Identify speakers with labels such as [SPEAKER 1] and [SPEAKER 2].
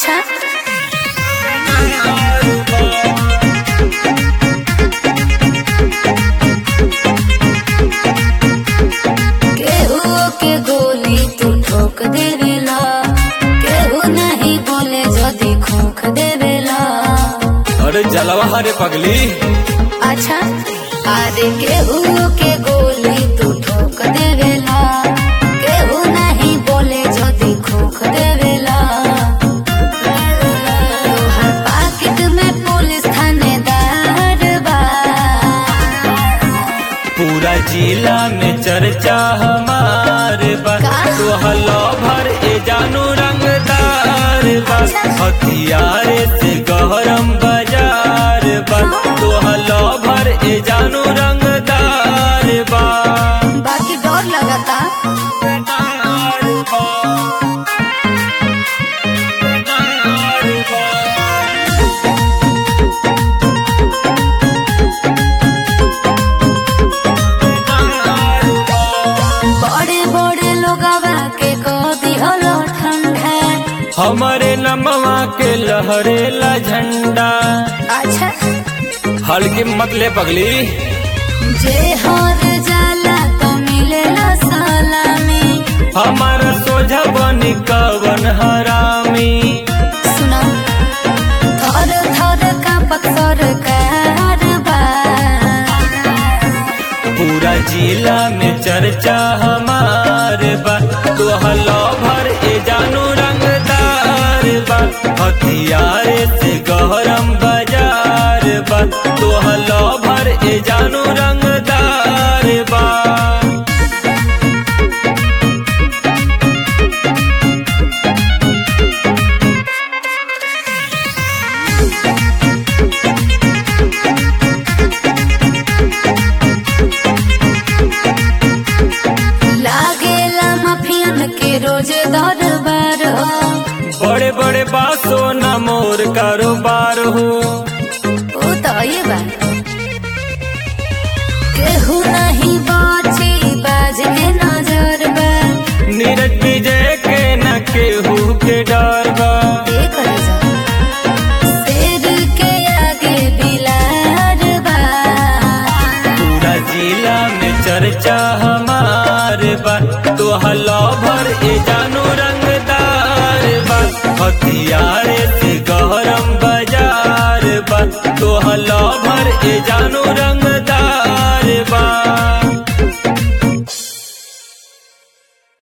[SPEAKER 1] अच्छा केहू के गोली तू ठोक देवेला केहू नहीं बोले जदी खोख देवेला
[SPEAKER 2] अरे जलवा हरे पगली
[SPEAKER 1] अच्छा अरे केहू के गोली तू ठोक देवेला केहू नहीं बोले जदी खोख देवेला तोहर पाकिट में पुलिस थानेदार बा
[SPEAKER 2] पूरा जिला में चर्चा हमार बा
[SPEAKER 1] का?
[SPEAKER 2] तोहलो भर ए जानू रंगदार बा हथियार से गहरम बाजार बा तोहलो भर ए जानू रंगदार बा
[SPEAKER 1] बाकी डर लगता
[SPEAKER 2] रंगदार बा। रंगदार बा।
[SPEAKER 1] बड़े बड़े लोगवा के को दिहलो ठंडा
[SPEAKER 2] हमारे नमवा के लहरेला झंडा
[SPEAKER 1] अच्छा
[SPEAKER 2] हल्की मतले पगली
[SPEAKER 1] जे हर जाला तो मिलेला सलामी
[SPEAKER 2] हमारा सोझा बनी कवन हरामी
[SPEAKER 1] सुना थर थर का पत्थर कारबा
[SPEAKER 2] पूरा जिला में चर्चा हमार बा तोहलो भर ए जानू रंगदार बा हथियार से गहरम बाजार बा तोहलो भर ए जानू रंगदार बा
[SPEAKER 1] लागेला मफियन के रोज दरबार हो
[SPEAKER 2] बड़े बड़े बासो न मोर कारोबार हो
[SPEAKER 1] ओ तो ये बा केहू नहीं बची बाज में नजर बा
[SPEAKER 2] नीरज विजय के न केहू के डर बा
[SPEAKER 1] देख जा शेर के आगे बिलार बा
[SPEAKER 2] पूरा जिला में चर्चा हमार बा तोहलो भर ए जानू रंगदार बा हथियार से गहरम बाजार बा तोहलो भर ए जानू रंग